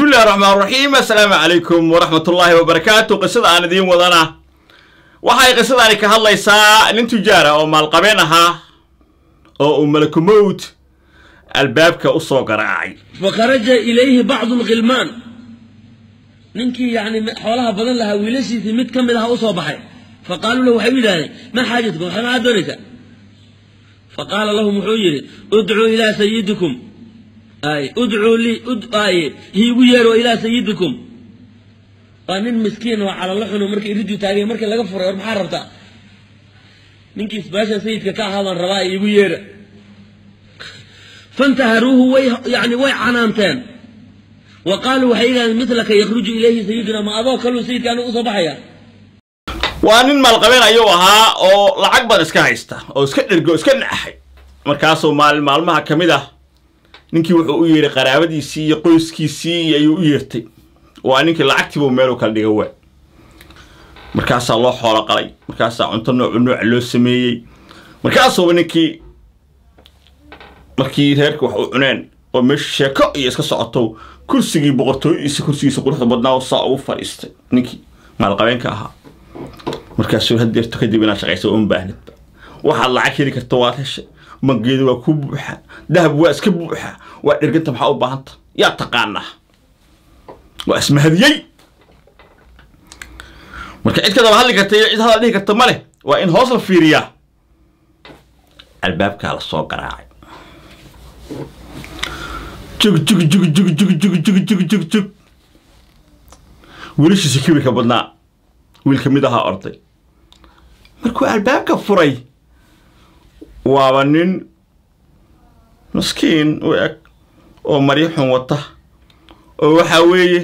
bismi illahi raxmaan raxiim assalaamu calaykum waraxmat ullaahi wabarakaatu qisada aan idiin wadana waxay qisadani ka hadlaysaa nin tujaara oo maalqabeen ahaa oo uu malakumowd albaabka u soo garaacay fakharaja ilayhi bacdu lkhilmaan ninkii yani xoolaha badan lahaa wiilashiisii mid ka mid aha u soo baxay faqaaluu lahu waxay u yidhahdeen maa xaajatkum waxay maxaad doonaysaa faqaala lahum wuxuu yidhi udcuu ilaa sayidikum ay udcuu lii ay hiigu yeero ilaa sayidikum waa nin miskiin oo calalo xuno markii iriduu taagay markii laga furay war maxaa rabtaa ninkii isbaasha sayidka ka ahaa baan rabaa iigu yeera fantaharuuhu way yani way canaanteen wa qaaluu waxay yidhahdeen midlaka yakhruju ilayhi sayiduna ma adoo kaluu sayidka anigu usoo baxaya waa nin maalqabeen ayuu ahaa oo lacag badan iska haysta oo iska dhergo iska naxay markaasuu maalin maalmaha ka mid ah ninkii wuxuu u yeedhay qaraabadiisii iyo qoyskiisii ayuu u yeertay waa ninkii lacagtiibuu meelu kala dhiga waa markaasaa loo xoolo qalay markaasaa cunto noocu nooca loo sameeyey markaasuuba ninkii markii reerka wax u cuneen oo meesha sheeko iyo iska socoto kursigii boqortooyadiisa kursigiisa quruxda badnaa saa ugu fadhiistay ninkii maalqabeenka ahaa markaasuu hadeerto kadib inaad shaqaysa uma baahnidba waxaad lacag heli karta waad heshay mangeedu waa ku buuxa dahab waa iska buuxa waa dherganta maxaa u baahanta yaa taqaanaa waa ismahadiyey marka cid kadaba hadli karta iyo cid hadal dhihi karta ma leh waa in hoos la fiiriyaa albaabkaa la soo garaacay jug jug jug jug jug jug jug jug jug jug wiilashiisa kibirka badnaa wiil ka mid ahaa orday markuu albaabka furay waaba nin maskiin u eg oo maryo xun wata oo waxaa weeye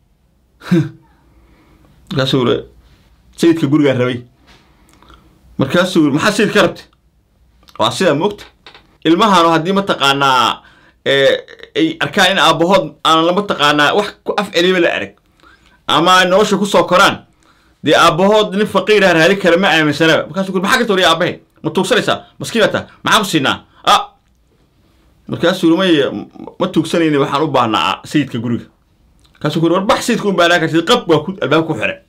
markaasuu uri sayidka gurigaa rabay markaasuu uri maxaa sayid ka rabtay waa sidaa moogta ilmahaanu haddii mataqaanaa ay arkaan in aabbahood aan lama taqaanaa wax ku af celiba la arag ama nolosha kusoo koraan dee aabbahood nin faqiirah raali kale ma aaminsanaba markaasuu uri maxaa ka toriya aabbahe ma tuugsanaysaa maskiinata maxaan ku siinaa a markaasuu uri may ma tuugsanayni waxaan u baahnaa sayidka guriga markaasuu uri war bax sayidka u baahnaa kartid qab waa ku albaab ku xire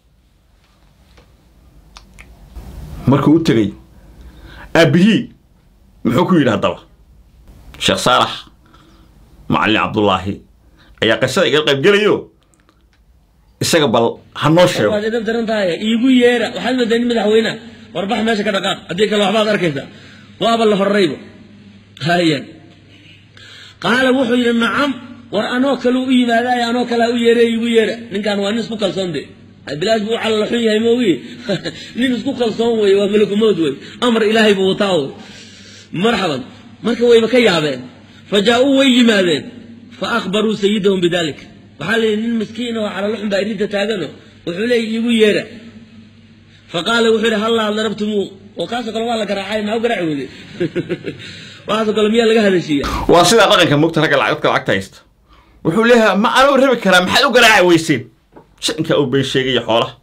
markuu u tegay aabihii muxuu ku yidhi haddaba sheekh saalax macallin cabdullaahi ayaa qisada iga qayb gelayo isaga bal ha noo sheego waad edab daran tahay iigu yeera waxaad moodaa nin madaxweyneha warbax meesha ka dhaqaaq haddii kale waxbaad arkaysaa waaba la horrayba haya qaala wuxuu yidhi nacam war anoo kale u yimaadaay anoo kalea u yeere iigu yeera ninkan waa nin isku kalsoon de bilaash buu calala xun yahay moogi nin isku kalsoon weye waa malakumood wey amar ilaahay buu wataa wey marxaban marka wayba ka yaabeen fa jaa-uu way yimaadeen fa akhbaruu sayidahum bidalik waxaa la yidhi nin miskiin oo calalo xun baa irinta taagano wuxuu leeyay iigu yeera fa qaala wuxuu yidhi hallaa darabtumuu oo kaasoo kale waa la garaacay maa u garaaci weyde waxaasoo kale miyaa laga hadashiiya waa sidaa dhaqanka mogta ragga dadka lacagta haysta wuxuu leeyahay ma anuu rabi karaa maxaad u garaaci weyseen shankaa uu been sheegaya xoolaha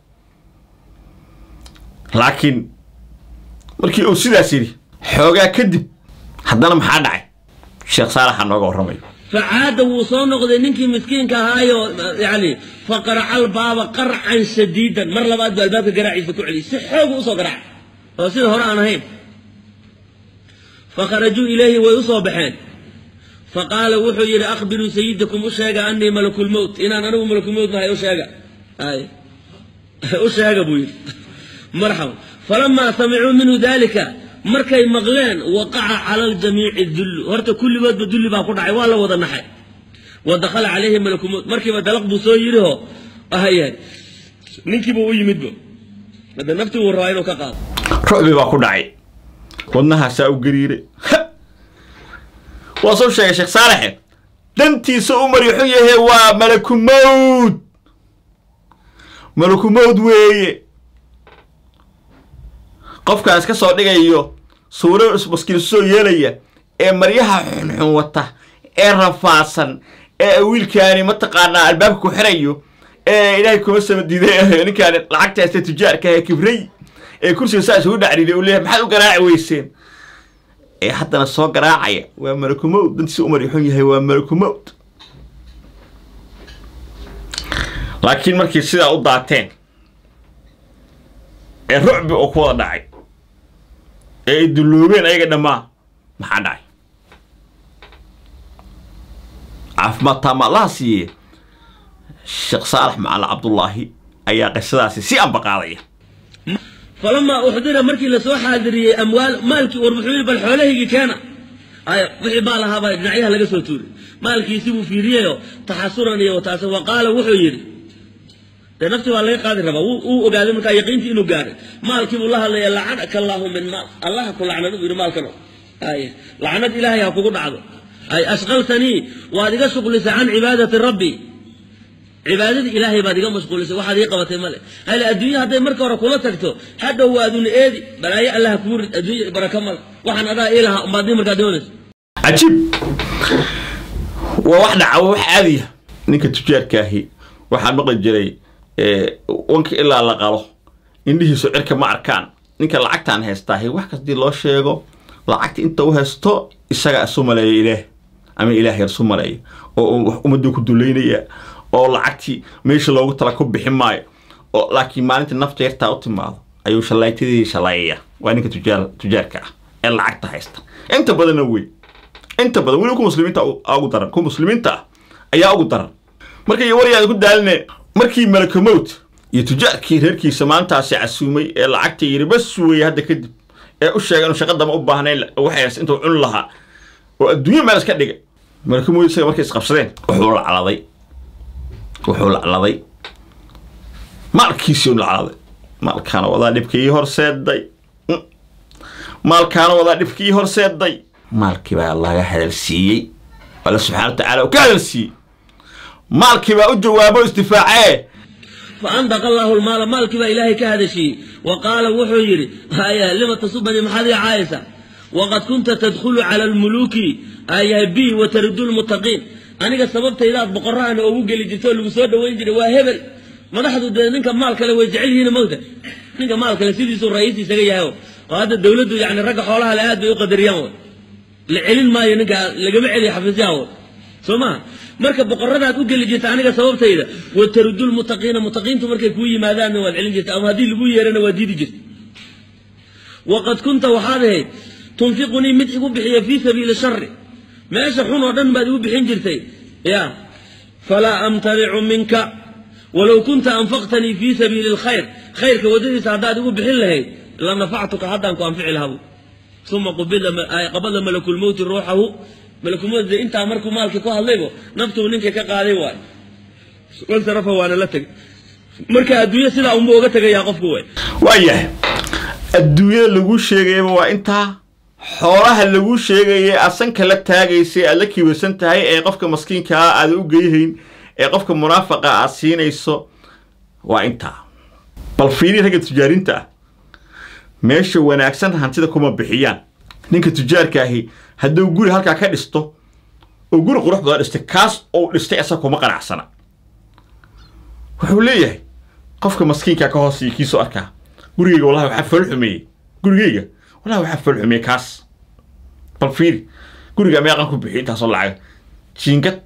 laakiin markii uu sidaas yidhi xoogaa kadib haddana maxaa dhacay sheekh saalaxa nooga warramayo facaada wuu soo noqday ninkii miskiinka ahaayo yani faqaraca albaaba qarcan shadiidan mar labaad buu albaabka garaaciisa ku celiyay si xoogu usoo garaacay oo sida hore aan ahayn fakharajuu ilayhi way usoo baxeen faqaala wuxuu yidhi akhbiruu sayidakum u sheega anii malakulmowt inaan anigu malakulmowt nahay u sheega ay u sheega buu yidhi marxaba falamaa samicuu minhu dalika markay maqleen waqaca cala aljamiici dullu horta kulligoodba dulli baa ku dhacay waa la wada naxay wa dakhala calayhi malakumowt markiiba dalaq buu soo yidhiho ahaya ninkiiba u yimidba hadda naftii wuu rabaa inuu ka qaado rucbi baa ku dhacay wadnahaasaa u gariiray waa soo sheegay sheekh saalaxe dantiisa u marixun yahe waa malakumowd malakumowd weeye qofkaas ka soo dhigayo suuro maskiin soo yeelaya ee maryaha xunxun wata ee rafaadsan ee wiilkaani mataqaanaa albaabka ku xirayo ee ilaahay kuma sama diiday ninkaani lacagta haysta tujaarka ee kibray ee kursiga saa isugu dhacriday uu leeyahay maxaad u garaaci weyseen ee haddana soo garaacaya waa malakumowd dantiisa u marixun yahay waa malakumowd laakiin markii sidaa u daateen ee rucbi oo ku wada dhacay ee ay dulloobeen ayaga dhammaa maxaa dhacay caafimaad taama allaha siiye sheekh saalax macali cabdullaahi ayaa qisadaasi si ambaqaadaya falamaa uxdira markii lasoo xaadiriyey amwaal maalkii war wuxuu yidhi bal xoolahaygii keena ay wixii maal ahaabaa dhinacyaha laga soo tuuray maalkiisi buu fiiriyeyo taxasuran iyo wataase wa qaala wuxuu yidhi dee naftii baa laga qaadi rabaa wuu uu ogaaday markaa yaqiintii inuu gaaray maalkii buu la hadlaya lacanaka allaahu min maal allaha ku lacnad buu yidhi maalkano ay lacnad ilaahay ha kugu dhacdo ay ashqaltanii waad iga shuqlisay can cibaadati rabbi cibaadadii ilaahay baad iga mashquulisay waxaad ii qabatay male hale adduunya hadday marka hore kula tagto hadhow waaduna eedi balaayo allah kuu rid adduunya baraka male waxaan adaa ii lahaa umbaad markaa doonaysa cajiib waa wax dhaca waa wax caadiya ninka tujaarkaahi waxaa maqli jiray wanka ilaa la qalo indhihiisu cirka ma arkaan ninka lacagtaan haystaahi wax kastii loo sheego lacagta inta u haysto isaga isu maleeya ilaah ama ilaah yar isu maleeya oo wax ummaduu ku dulaynaya oo lacagtii meesha loogu tala ku bixin maayo oo laakiin maalinta nafta yartaa u timaado ayuu shalaytadii shalaayaya waa ninka tujaar tujaarka ah ee lacagta haysta inta badanna wey inta badan weliba ku muslimiinta ugu daran ku muslimiinta ah ayaa ugu daran markay waryaada ku daaline markii malakamowt iyo tujaarkii reerkiisa maantaasi casuumay ee lacagta yiri bas weeye hadda kadib ee u sheegay inuu shaqadama u baahnayn waxays intuu cuni lahaa oo adduunyo meel iska dhigay malakamowt isaga markay isqabsadeen wuxuu lacladay wuxuu lacladay maalkiisii u lacladay maalkaana wadaa dhibkii horseeday maalkaana wadaa dhibkii horseeday maalkii baa laga hadalsiiyey alla subxana wa tacaala uu ka hadalsiiyey maalkii baa u jawaabo isdifaacee فأنطق الله المال مالك با إلهي كهدشي وقال وحيري هيا لما تصبني محذي عايسة وقد كنت تدخل على الملوك أي بي وترد المتقين أنا سببت إذا بقرة أنا أبوك اللي جيتوا اللي بسود وينجري وهبل ما نحن ننك مالك لو يجعل هنا موتا ننك مالك لسيدي سو رئيسي سجيه هو وهذا الدولة يعني رقع حولها الآيات بيقدر يوم لعلم ما ينك لقمع لي حفظها سوما marka boqoradaad u geli jirta aniga sababtayda watarudu lmutaqiina mutaqiintu markay kuu yimaadaanna waad celin jirta ama haddii lagu yeerana waad diidi jirta waqad kunta waxaad ahayd tunfiqunii mid igu bixiya fii sabiili shari meesha xun oo dhan baad igu bixin jirtay ya falaa amtanicu minka walow kunta anfaqtanii fii sabiili lkhayr khayrka waddadiisa haddaad igu bixin lahayd lanafactuka haddaan ku anfici lahabu uma qabada malakulmowti ruuxahu malakumada intaa markuu maalkii ku hadlaybo naftuu ninkii ka qaaday waay wansarafa waana la tegay marka adduunya sidaa unba uga tegayaa qofku way waayahay adduunyada lagu sheegayaba waa intaa xoolaha lagu sheegayay asanka la taagaysay aad la kiibasan tahay ee qofka maskiinkaa aada u geyhayn ee qofka munaafaqa aad siinayso waa intaa bal fiiri ragga tujaarinta ah meesha wanaagsan hantida kuma bixiyaan ninka tujaarkaahi hadduu guri halkaa ka dhisto oo guri qurux badan dhistay kaas ou dhistay isaga kuma qanacsana wuxuu leeyahay qofka maskiinkaa ka hoosiya kiisoo arkaa gurigeyga wallahi waxaa fool xumeeyey gurigeyga wallahi waxaa fool xumeeyey kaas bal fiiri guriga meeqan ku bixiy intaasoo lacaga jiingad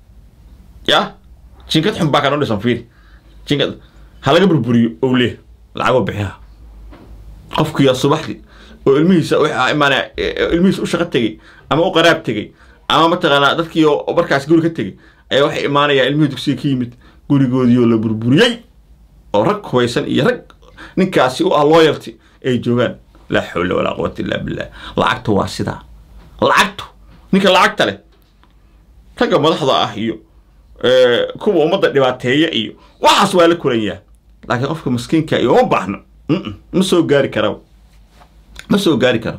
ya jiingad xun baa kanoo dhisan fiiri jiingad ha laga burburiyo ou leeh lacagoo bixiha qofkiyaa subaxdii oo ilmihiisa waxaa imaanaya ilmihiisa u shaqo tegey ama u qaraab tegey ama mataqaanaa dadkii oo markaas guri ka tegey ayaa waxay imaanayaan ilmihii dugsiga ka yimid gurigoodii oo la burburiyey oo rag hubaysan iyo rag ninkaasi u ah loyalty ay joogaan laa xawla walaa quwata illaa billah lacagtu waa sidaa lacagtu ninka lacagta leh ragga madaxda ah iyo kuwa ummadda dhibaateeya iyo waxaas waa la kulanyaa laakiin qofka maskiinka iyo uma baahno ma soo gaari karaba ma soo gaari karo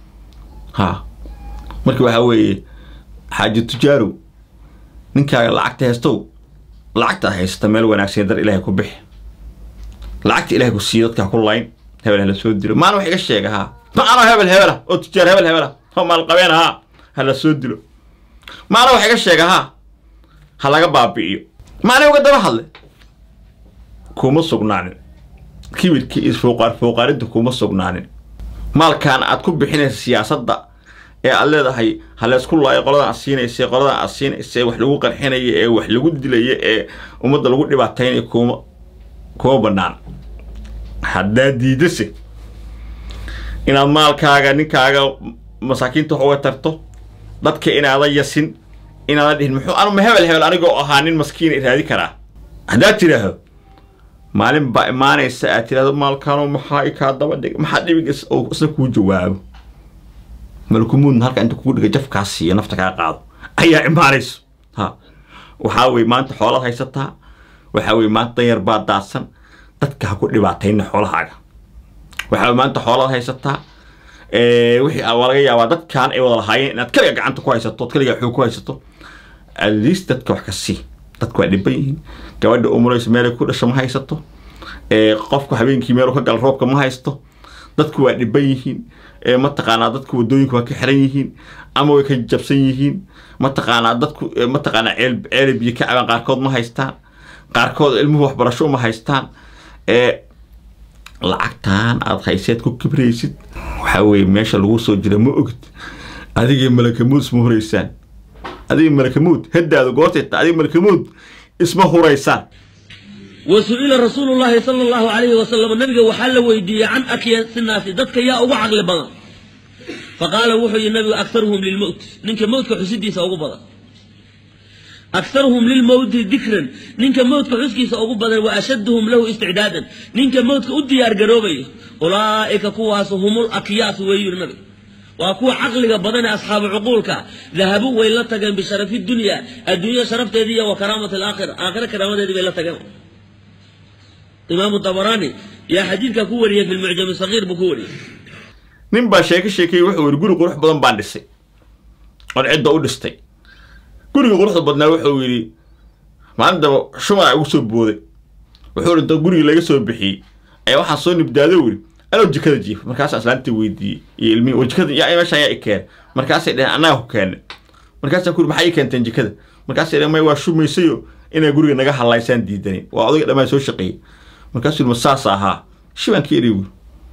ha marka waxaa weeye xaaji tujaarow ninkaaga lacagta haystow lacagta haysata meel wanaagsan dar ilaahay ku bixi lacagta ilahay ku siiya dadka ku layn hebel hala soo dilo maana wax iga sheega haa maana hebel hebela oo tujaar hebel hebela oo maalqabeen haa hala soo dilo maana wax iga sheega haa ha laga baabi'iyo maana uga daba hadle kuma sugnaanin kibirkii iyo fooqaar fooqaaridda kuma sugnaanin maalkan aad ku bixinaysa siyaasadda ee aad leedahay ha laysku laayo qoladan aad siinaysa qoladan aad siinaysa wax lagu qarxinaya ee wax lagu dilaya ee ummadda lagu dhibaataynaya kuma kuma banaan haddaad diidase inaad maalkaaga ninkaaga masaakiinta wax uga tarto dadka inaadan yasin inaadan dhihin muxuu anuma hebel hebel anigoo ahaa nin maskiina raadi karaa haddaad tidhaahdo maalin baa imaanaysa aad tidhahdo maalkaano maxaa i kaa daba dhig maxaa dhibigas oo isna kuu jawaabo malkumuudna halka inta kugu dhiga jafkaa siiyo nafta kaa qaado ayaa imaanayso ha waxaa weye maanta xoolaad haysataa waxaa weye maanta danyar baa daadsan dadka ha ku dhibaatayna xoolahaaga waxaa weye maanta xoolaad haysataa wixii waa laga yaabaa dadkan ay wada lahaayeen inaad kaliga gacanta ku haysato ood kaliga xoog ku haysato at least dadka wax ka sii dadku waa dhiban yihiin gabadha umuraysa meelay ku dhasho ma haysato qofku habeenkii meelu ka gala roobka ma haysto dadku waa dhiban yihiin mataqaanaa dadku wadooyinku waa ka xiran yihiin ama way ka jabsan yihiin mataqaanaa dadku mataqaanaa ceel ceele biyo ka cabaan qaarkood ma haystaan qaarkood ilmuhu waxbarasho uma haystaan lacagtan aad hayseed ku kibraysid waxaa weeye meesha lagu soo jira ma ogid adigii malakamuud isma huraysaan adigii malakamuud haddaadu goortayta adigii malakamuud isma huraysaan وسئل رسول الله صلى الله عليه وسلم النبي وحل ويدي عن أكياس الناس دتك يا أبو عقل بضا فقال وحي النبي أكثرهم للموت ننك موت كحسدي سأبو بضا أكثرهم للموت ذكرا ننك موت كحسكي سأبو بضا وأشدهم له استعدادا ننك موت كأدي أرقروبي أولئك كواس هم الأكياس ويو النبي وأكو عقلك بدن أصحاب عقولك ذهبوا ويلتقن بشرف الدنيا الدنيا شرفت هذه وكرامة الآخرة آخرة كرامة هذه ويلتقن إمام الطبراني يا حديثك كوري في المعجم الصغير بكوري nin baa sheeko sheekayey wuxuu yidhi guri qurux badan baan dhisay oon cidda u dhistay guriga quruxda badnaa wuxuu yidhi maalintaba shumaa igu soo booday wuxuu yidhi inta gurigii laga soo bixiyey ayaa waxaan soo nibdaado yidhi anoo jikada jiifa markaasaan islaantii weydiiyey iyo ilmihii oo jikada yaa meeshaan yaa i keenay markaasay dheheen annaga ku keennay markaasaan ku yidhi maxaa ii keenteen jikada markaasay dheheen may waa shumaysayo inay guriga naga hallaysaan diidanin waa odayga dhammaan soo shaqeeyey markaasuu yidhi ma saas ahaa shibaankii eri wuri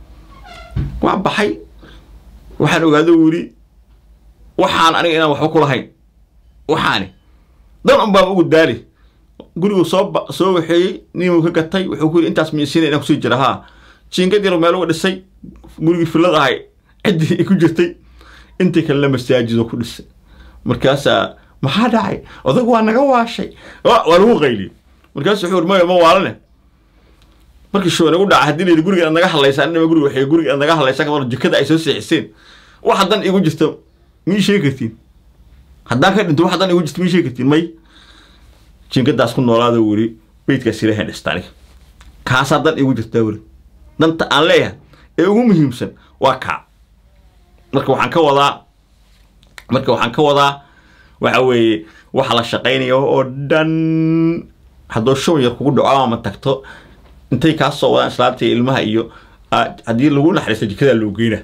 waa baxay waxaan ogaado wuri waxaan aniga inaan waxba ku lahayn waxaani dan un baan ugu daali gurigu soo soo waxeeyey ninuu ka gatay wuxuu ku yidhi intaas miyasiina inaan kusii jira haa jiingad yar meel uga dhisay gurigii fillad ahay ciddii ku jirtay intii kalena masaajido ku dhisay markaasaa maxaa dhacay odag waa naga waashay waa lagu qayliyey markaasu wuxuu yidhi maya ma waalane markii show nagu dhaca haddii layidhi guriga aad naga hadlaysaan inaba guriga waxay guriga aad naga hadlaysaan kadar jikada ay soo seexiseen wax haddan igu jirta mii sheegi kartiin haddaan ka dhinto wax haddan igu jirta mii sheegi kartiin may jinkadaas ku noolaada weli beydkaas ilaahay dhista aniga kaas haddan igu jirtaa weli danta aan leeyahay ee ugu muhiimsan waa kaa marka waxaan ka wadaa marka waxaan ka wadaa waxa weeye waxa la shaqaynayo oo dhan hadduu show yar kugu dhaco ama tagto intay kaa soo wadaan islaamta ilmaha iyo haddii lagu naxariisto jikadaa loo geyna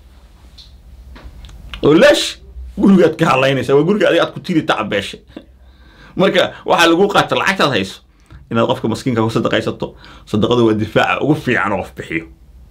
oo leesh gurigaad ka hadlaynaysa waa guriga adiga aad ku tiri tacabeeshay marka waxaa lagu qaata lacagtaad hayso inaad qofka maskiinka ku sadaqaysato sadaqadu waa difaaca ugu fiican oo qof bixiyo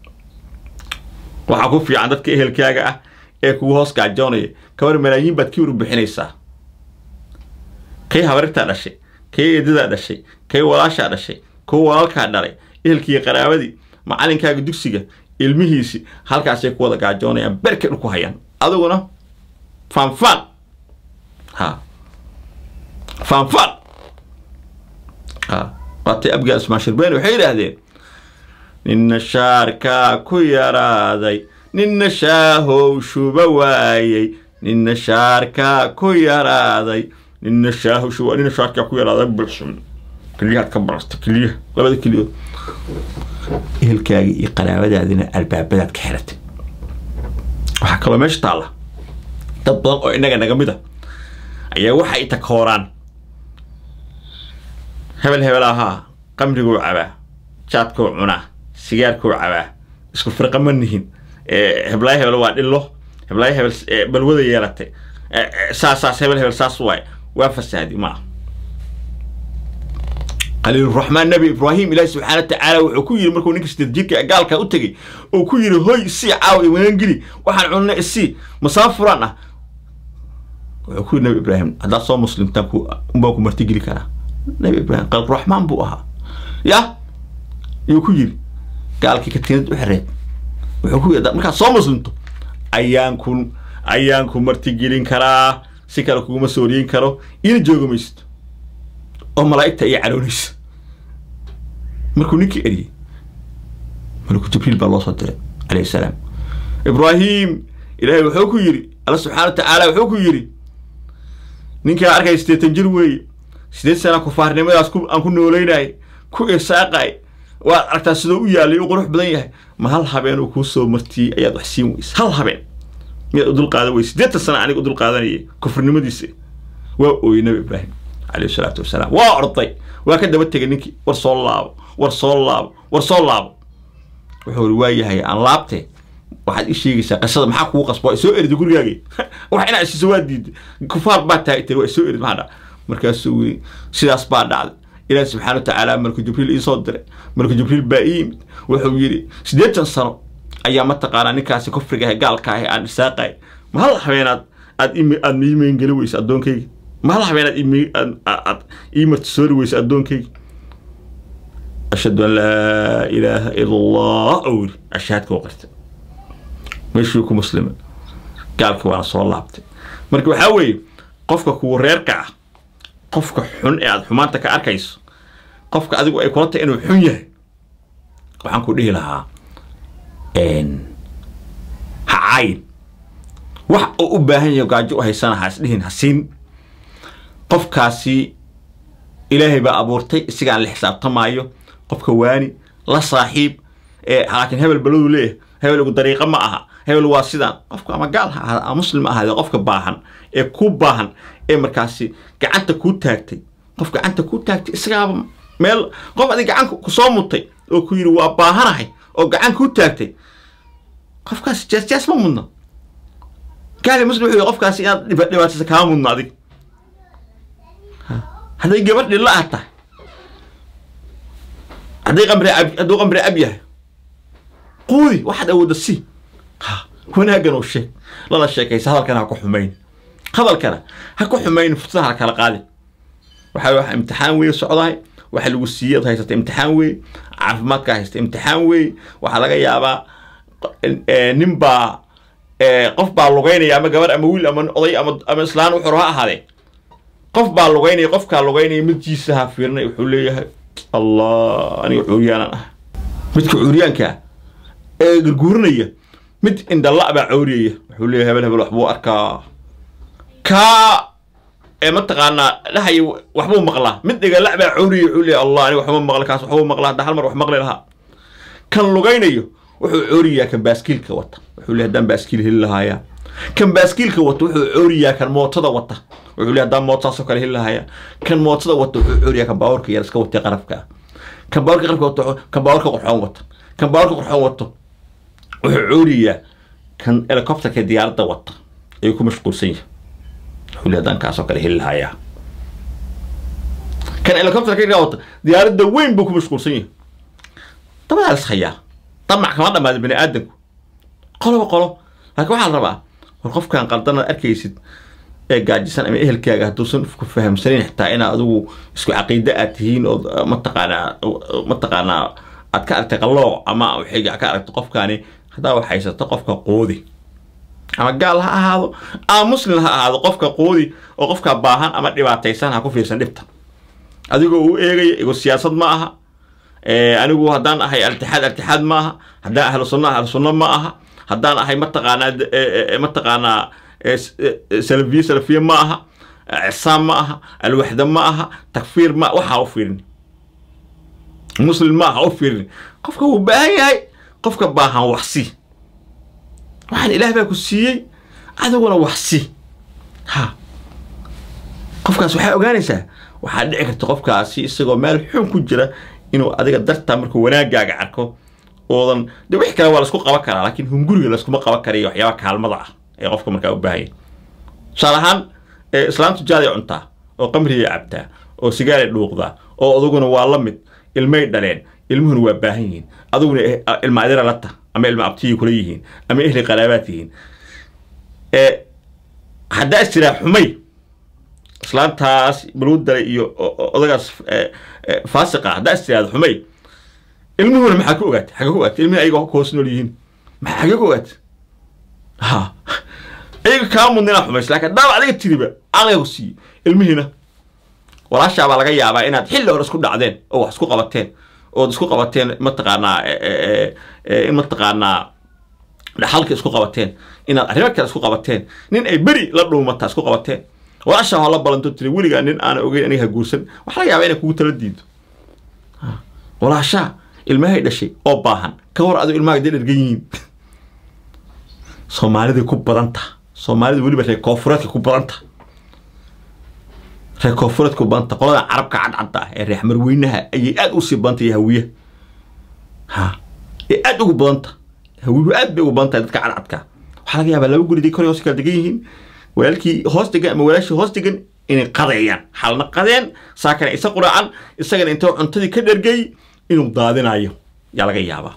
waxaa ku fiican dadka ehelkaaga ah ee kugu hoos gaajoonaya kabar malaayiin baad kii uru bixinaysaa kay habarirtaa dhashay kay eedadaa dhashay kay walaashaa dhashay kuwa walaalkaa dhalay ehelkiiyo qaraabadii macalinkaaga dugsiga ilmihiisi halkaasay ku wada gaajoonayaan berkay dhulku hayaan adiguna faanfaan ha faanfaan ha waatay abgaal ismaan shirbeeni waxay yidhaahdeen ninna shaarkaa ku yaraaday ninna shaahow shuba waayey ninna shaarkaa ku yaraaday ninna shaahow shuba ninna shaarkaa ku yaraaday bulxum keliyahaad ka barasta keliyaha labada keliyood ehelkaagii iyo qaraabadaadina albaabadaad ka xiratay waxaa kaloo meesha taalla dad badan oo innaga naga mid a ayaa waxa ay takooraan hebel hebel ahaa qamriguu cabaa jaadkuu cunaa sigaarkuu cabaa isku firqa ma nihin heblaayo hebel waa dhillo heblaayo hebel balwada yeelatay saas saas hebel hebel saas waay waa fasaadi ma khaliiluraxmaan nebi ibraahim ilaahi subxaana watacaala wuxuu ku yidhi markuu ninka sideed jirka gaalkaa u tegey oo ku yidhi hoy isii caawa imaangeli waxaan cunna isii masaafuraan ah wuxuu ku yidhi nebi ibraahim haddaad soo muslimtaan ku unbaan ku martigeli karaa nebi ibraahim khaliiluraxmaan buu ahaa ya yuu ku yidhi gaalkii katiinad u xereed wuxuu ku yidhi markaad soo muslimto ayaan ku ayaan ku martigelin karaa si kale kuguma sooriyin karo ina jooga maysid oo malaa'igta iyo caloonaysa markuu ninkii eriyey malaku jibriil baa loo soo diray calayhi salaam ibraahim ilaahay wuxuu ku yidhi alla subxaana wa tacaala wuxuu ku yidhi ninkaa arkay siddeetan jir weeye sideed sana kufaarnimadaas aan ku noolaynay ku irsaaqay waad aragtaa sidoo u yaalay u qurux badan yahay ma hal habeen uu kuu soo martiyey ayaad wax siin weysa hal habeen miyaad u dulqaadan weysa siddeetan sana aniga u dulqaadanayay kufrinimadiisa waa ooyey nabi ibraahim calayhi salaatu wasalaam waa orday waa ka daba tegay ninkii war soo laabo war soo laabo war soo laabo wuxuu iri waa yahay aan laabtee waxaad ii sheegaysaa qisada maxaa kugu qasba waa soo erida gurigaagii wax inaa isiso waa diiday kufaar baa tahay tiri waa soo erid maxaa dhaca markaasuu yiri sidaas baa dhacday ilaahi subxaana wa tacaala malku jibriil ii soo diray malku jibriil baa ii yimid wuxuu yidhi siddeetan sano ayaa mataqaanaa ninkaasi kufriga ahe gaalka ahe aan isaaqay ma hal habeenaad aad aad mii meengeli weysa addoonkayga ma hal habeenaad aad ii martisoori weysa addoonkayga ashhadu an laa ilaaha ila allah ou yiri ashahaadka u qirtay meeshuu ku muslima gaalka waana soo laabtay marka waxaa weeye qofka kuwa reerka ah qofka xun ee aada xumaanta ka arkayso qofka adigu ay kula tahay inuu xun yahay waxaan ku dhihi lahaa ha caayin wax uu u baahan yahay gaajo u haysana ha isdhihin ha siin qofkaasi ilaahay baa abuurtay isagaan la xisaabtamaayo qofka waani la saaxiib laakiin hebel baladu leeyahay hebel ugu dariiqa ma aha hebel waa sidaan qofka ama gaal ha ahaada ama muslim ha ahaade qofka baahan ee ku baahan ee markaasi gacanta kuu taagtay qof gacanta kuu taagtay isagaaba meel qof adig gacan kusoo mutay oo ku yidhi waa baahanahay oo gacan kuu taagtay qofkaasi jeesjees ma mudna gaali muslim wuxuu yihi qofkaasi inaad dhibaataysa kaa mudno adig hadday gabadh dhilla ah tahay hadday qamri ab hadduu qamri ab yahay quudi waxaad awoodda si ha wanaaggan oo sheeg lala sheekaysa hadalkana ha ku xumayn hadalkana ha ku xumayn fursada ha kala qaadin waxaa wax imtixaan weeye socdahay waxa lagu siiyey ad haysata imtixaan weeye caafimaadka haysta imtixaan weeye waxaa laga yaabaa nin baa qof baa lugaynaya ama gabar ama wiil ama oday ama ama islaan wuxuu ha ahaadee qof baa lugaynaya qofkaa lugaynaya midkiisa ha fiirinay wuxuu leeyahay allah aniga cuuriyaanan ah midka cuuriyaankaa ee gurguurinaya mid indhala baa cawriyaya wuxuu leeyahay hebel hebel waxbuu arkaa kaa ee mataqaanaa dhahaya waxbuu maqlaa mid dhigala baa cawriyaya wuxuu leeyahay allah aniga waxba maqla kaas waxbuu maqlaa hadda hal mar wax maqli lahaa kan lugaynayo wuxuu cooriyaa kan baaskiilka wata wuxuu leeyahay haddaan baaskiil heli lahaayaa kan baaskiilka wata wuxuu cooriyaa kan mootada wata wuxuu leeyahay haddaan mootaasoo kale heli lahaayaa kan mootada wata wuxuu cooriyaa kan baawarka yar iska watay qarafka kan baawarka qarafka wata kan baawarka qurxoon wata kan baawarka qurxoon wato wuxuu cooriyaa kan helicopterka diyaaradda wata ayuu ku mashquulsan yahay wuxuu leeyahay haddaan kaasoo kale heli lahaayaa kan helicopterka wata diyaaradda weyn buu ku mashquulsan yahay dabadaa lis hayaa damac kama dhamaada bani aadamku qoloba qolo laakiin waxaa la rabaa war qofkan qaldanaad arkaysid ee gaajisan ama ehelkaaga hadduusan ku fahamsanayn xitaa inaa adigu isku caqiide aad tihiin oo mataqaanaa mataqaanaa aad ka aragtay qallooc ama xiga ka aragto qofkaani haddaa wax haysato qofka qoodi ama gaal ha ahaado ama muslim ha ahaado qofka qoodi oo qofka baahan ama dhibaataysan ha ku fiirsan dhibta adigoo u eegaya igo siyaasad ma aha anigu haddaan ahay altixaad altixaad ma aha haddaan ahlu sunna ahlu sunna ma aha haddaan ahay mataqaanaa mataqaanaa salafiye salafiye ma aha cisaam ma aha alwaxda ma aha takfiir ma waxaa u fiirin muslim ma aha u fiirin qofka wuu baahan yahay qofka baahan waxsi waxaan ilaah baa ku siiyey adiguna waxsi ha qofkaas waxaa ogaanaysaa waxaa dhici karta qofkaasi isagoo meel xun ku jira inuu adiga dartaa markuu wanaagaaga arko oodan de wix kale waa laisku qaban karaa laakiin hunguriga layskuma qaban karayo waxyaaba kaalmada ah ee qofka markaa u baahanya tusaale ahaan islaamtu jaaday cuntaa oo qamrigay cabtaa oo sigaaray dhuuqdaa oo aduguna waa la mid ilmay dhaleen ilmuhuna waa baahan yihiin aduguna ilma adira la tah ama ilma abtiyay kula yihiin ama ehli qaraabaad yihiin haddaa is tiraa xumay islaantaas baluu dalay iyo odagaas faasiqa haddaa is tiraada xumay ilmuhuna maxaa ku ogaata xagga ku ogaata ilmihi ayaga hoos nool yihiin maxaa xagga ku ogaata ha ayaga kaa mudna inaa xumaysa lakin haddaaba adiga tiriba aqliga ku siiye ilmihiina walaashaa baa laga yaabaa inaad xilli hore isku dhacdeen oo wax isku qabateen ood isku qabateen mataqaanaa in mataqaanaa dhaxalka isku qabateen inaad arrimo kale isku qabateen nin ay beri la dhuumataa isku qabateen walaashaa waa la balanto tiri weligaa nin aana ogeyn aniga ha guursan waxaa laga yaabaa inay kugu tala diido walaashaa ilmahay dhashay oo baahan ka war adigo ilmaha dee dhergan yihiin soomaaliday ku badanta soomaalida weliba reer koonfureedka ku badanta reer koonfureedka ku badanta qolada carabka cadcadda ah ee reer marweynaha ayay aad usii badanta iyo hawiyaha ha ee aad ugu badanta hawiyuhu aad bay ugu badan tahay dadka cadcadka waxaa laga yaabaa laba guriday kor hoos kala degan yihiin walaalkii hoos degan ama walaashii hoos degan inay qadeeyaan xalna qadeen saakana isa quraacan isagana intoo cuntadii ka dhergay inuu daadinayo yaa laga yaabaa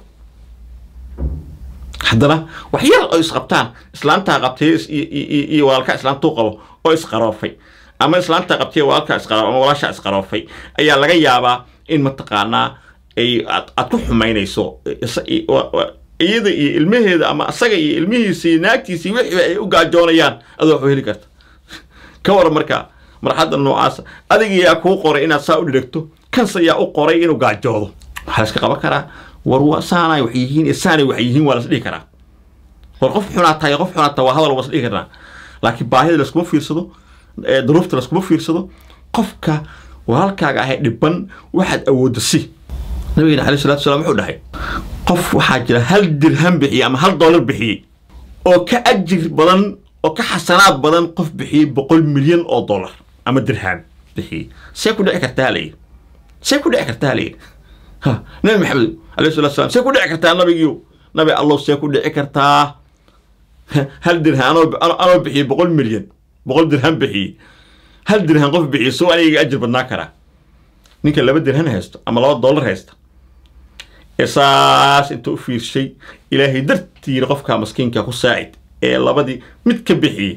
haddana wax yar oo isqabtaan islaantaa qabtay iyo walaalkaa islaantuu qabo oo isqaroofay ama islaantaa qabtay walaalkaa isqaroof ama walaashaa isqaroofay ayaa laga yaabaa in mataqaanaa ay aad ku xumaynayso iyada iyo ilmaheeda ama asaga iyo ilmihiisa iyo naagtiisa iyo wixii ay u gaajoonayaan adoo waxu heli karta ka waran markaa marxadda noocaasa adiga yaa kuu qoray inaad saa u dhiragto kanse yaa u qoray inuu gaajoodo waxaa la iska qaban karaa war saanay wax yihiin iyo saanay wax yihiin waa la isdhihi karaa war qof xunaa tahay qof xunaa tahay waa hadal waa isdhihi karnaa laakiin baahida laskuma fiirsado duruufta laskuma fiirsado qofka walaalkaaga ahay dhiban waxaad awoodda si nabigeena alayh salatu salam wuxuu dhahay qof waxaa jira hal dirham bixiyey ama hal dollar bixiyey oo ka ajir badan oo ka xasanaad badan qof bixiyey boqol milyan oo dollar ama dirham bixiyey see ku dhici kartaa halayidhi see ku dhici kartaa halayidhi ha nabi maxamed alayhi salatu salam see ku dhici kartaa nabigiyo nabi allow see ku dhici kartaa hal dirham anoo anoo bixiyey boqol milyan boqol dirham bixiyey hal dirham qof bixiyey soo aniga ajir badnaa karaa ninka laba dirhan haysto ama laba dollar haysta ee saas inta u fiirshay ilaahay dartiina qofkaa maskiinka ku saacid ee labadii mid ka bixiyey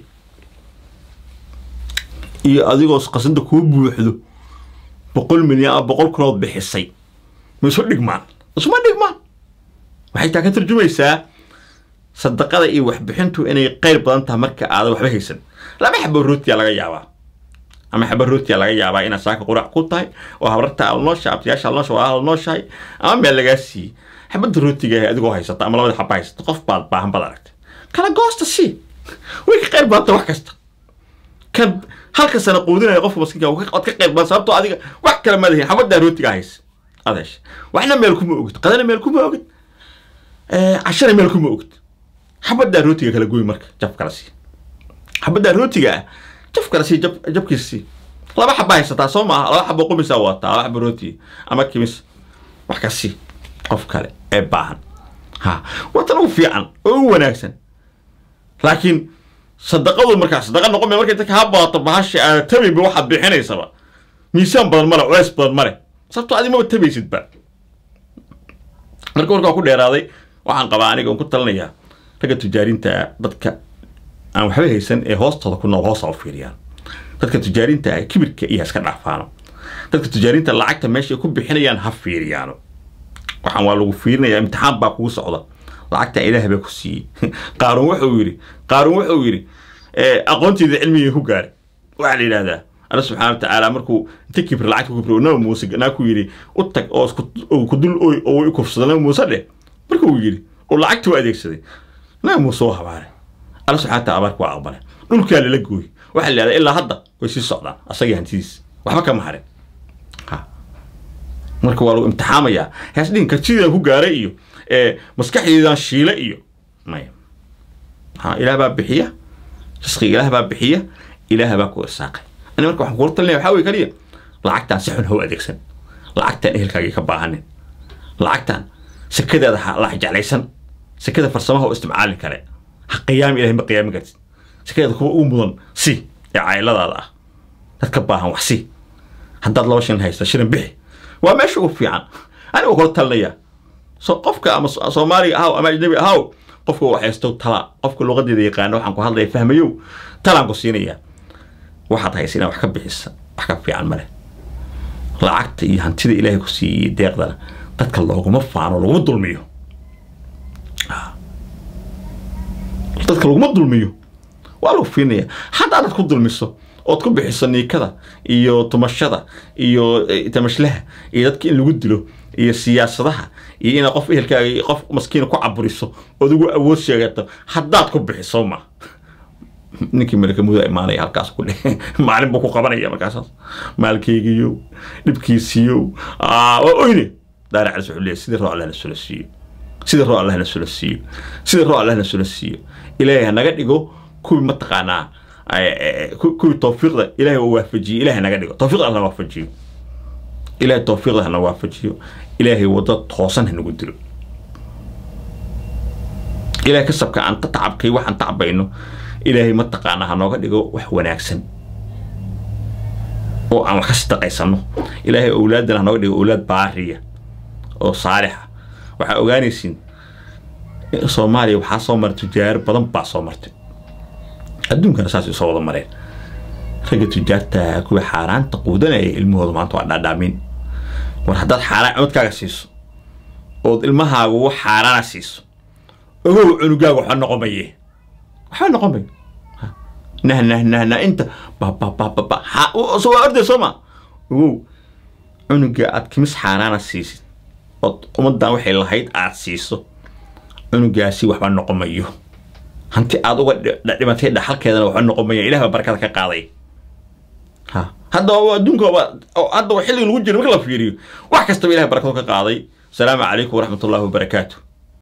iyo adigoo qasada kuu buuxdo boqol milyan ama boqol kunood bixisay ma isu dhigmaan isuma dhigmaan waxay taa ka tarjumaysaa sadaqada iyo waxbixintu inay qayr badan tahay marka aadan waxba haysan laba xabo rootiyaa laga yaabaa ama xaba rootiyaa laga yaabaa inaad saaka qurac ku tahay oo habrarta alnoosha abtiyaasha alnoosha waa alnooshahay ama meel lagaa siiyey xabadda rootiga adigoo haysata ama labada xaba haysata qof baad baahan baad aragtay kala goosta si way ka qayr badanta wax kasta kan halka sana quudinaya qofka maskiinka waad ka qayr badan sababtoo adiga wax kale ma lihin xabaddaa rootiga haysa aad hesha waxna meel kuma ogid qadana meel kuma ogid cashana meel kuma ogid xabaddaa rootiga kala goy marka jab kala sii xabaddaa rootiga ah jaf kale sii jab jabkiisa sii laba xaba haysataa soo maaha laba xabo qumisaa wadataa laba xabo rootiga ama kimis wax ka sii qof kale ee baahan ha watan ugu fiican oo ugu wanaagsan laakiin sadaqadu markaa sadaqa noqon markay dadka ha badato bahasha aada tabayba waxaad bixinaysaba miisaan badan male culeys badan male sababtoo adi maba tabaysidba marka warkaa ku dheeraaday waxaan qabaa aniga on ku talinayaa ragga tujaarinta dadka aan waxba haysan ee hoostooda ku nool hoosa u fiiriyaan dadka tujaarinta ah kibirka iyo iska dhaafaano dadka tujaarinta lacagta meeshay ku bixinayaan ha fiiriyaano waxaan waa lagu fiirinayaa imtixaan baa kugu socda lacagta ilaah baa ku siiyey qaaruun wuxuu yidhi qaaruun wuxuu yidhi aqoonteeda cilmigii ku gaaray waxaa la yidhahdaa alla subxaana wa tacaala markuu inta kibir lacagta ku kibir nabi muuse naa ku yidhi u tag oo ku dul oy oo i kufsada nabi muuse dheh markuu yidhi oo lacagta u adeegsaday nabi muuse u habaaray alla subxana wataala abaarka waa aqbalay dhulkaa lala gooy waxaa la yidhahdaa ilaa hadda way sii socdaan asagii hantidiis waxba kama harin ha marka waa lagu imtixaamayaa hees dhihin kartidaan ku gaaray iyo maskaxdeedaan shiile iyo maya ha ilaah baa bixiya risqiga ilaah baa bixiya ilaah baa ku irsaaqay ani marka waxaan kula talinaya waxaa wey kaliya lacagtaan si xun ha u adeegsan lacagtaan ehelkaagii ka baahanin lacagtaan sekadeeda ha la jeclaysan sekada farsamaha oo isticmaalin kale ha qiyaami ilahay ma qiyaamin kartid sekadeeda kuwa ugu mudan si ee cailadaada ah dadka baahan wax si haddaad laba shilin haysta shilin bixi waa meesha ugu fiican aniga kula talinaya so qofka ama So- soomaaliga ahaw ama ajnabi ahaw qofka wax haysto tala qofka luqadeeda yaqaana waxaan ku hadlaya fahmayow talaan ku siinaya waxaad haysa inaad wax ka bixisa wax ka fiican male lacagta iyo hantida ilaahay ku siiyey deeqdana dadka looguma faano laguma dulmiyo dadka laguma dulmiyo waa lagu fiinaya hadda aad ku dulmiso ood ku bixiso niikada iyo tumashada iyo eh, tamashlaha iyo dadka in lagu dilo iyo siyaasadaha iyo inaad qof ehelkaaga iyo qof maskiina ku caburiso ood ugu awood sheegato haddaad ku bixiso ma ninkii malakamuda imaanaya halkaas ku dheh maalin buu ku qabanaya markaasaas maalkeygiyo dhibkiisiyo aa, waa oyne daara calis wuxuu leeyahay sidii roo allah na sula siiyo sidii roo allah na sula siiyo sidii roo allah na sula siiyo ilaahay ha naga dhigo kuwii mataqaanaa ay- ay- ku- kuwii tawfiiqda ilaahay uu waafajiyo ilaahay naga dhigo tawfiiqda hana waafajiyo ilaahay tawfiiqda hana waafajiyo ilaahay wadda toosan hanagu dilo ilaahay kasabka aan ka tacabkay waxaan tacbayno ilaahay mataqaanaa hanooga dhigo wax wanaagsan oo aan wax ka sadaqaysano ilaahay owlaadana hanooga dhigo owlaad baariya oo saalixa waxaa ogaanaysiin in soomaaliya waxaa soo maray tujaaro badan baa soo martay adduunkana saas soo wada mareen ragga tujaarta kuwa xaaraanta quudanaya ilmahooda maanta waa dhaadhaamin war haddaad xaaraan codkaaga siiso ood ilmahaaga wax xaaraana siiso ogow cunugaaga waxba noqon maye waxba noqon mayo Ha. nah nah nah nah inta ba ba ba ba ba ha o- so waa orday soo ma ogow cunuga aad kimis xaaraana siisid ood ummadan waxay lahayd aad siiso cunugaasi waxba noqon mayo hanti aad uga dhi- dhi- dhimatay dhaxalkeedana waxba noqon maya ilaah baa barakada ka qaaday ha hadda waa adduunka waa oo hadda waa xilliga lagu jiro marka la fiiriyo wax kastaba ilaah barakadu ka qaaday asalaamu calaykum waraxmatullaahi wabarakaatu